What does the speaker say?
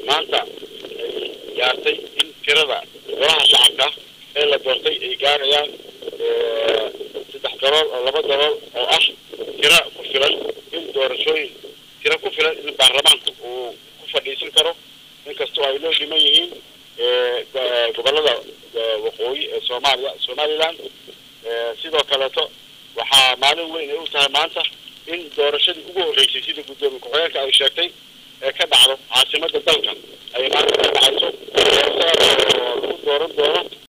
maanta ay gaartay in tirada golaha shacabka ee la doortay ay gaarayaan saddex dalool oo laba dalool oo ah tira ku filan in doorashooyin tira ku filan in baarlamaanku uu ku fadhiisan karo inkastoo ay loo dhiman yihiin gobolada waqooyi ee soomaaliya somaliland sidoo kaleeto waxaa maalin weyn ay u tahay maanta in doorashadii ugu horreysay sida guddoomiye ku-xigeenka ay sheegtay ee ka dhacdo caasimada dalka ay maanta ka dhacayso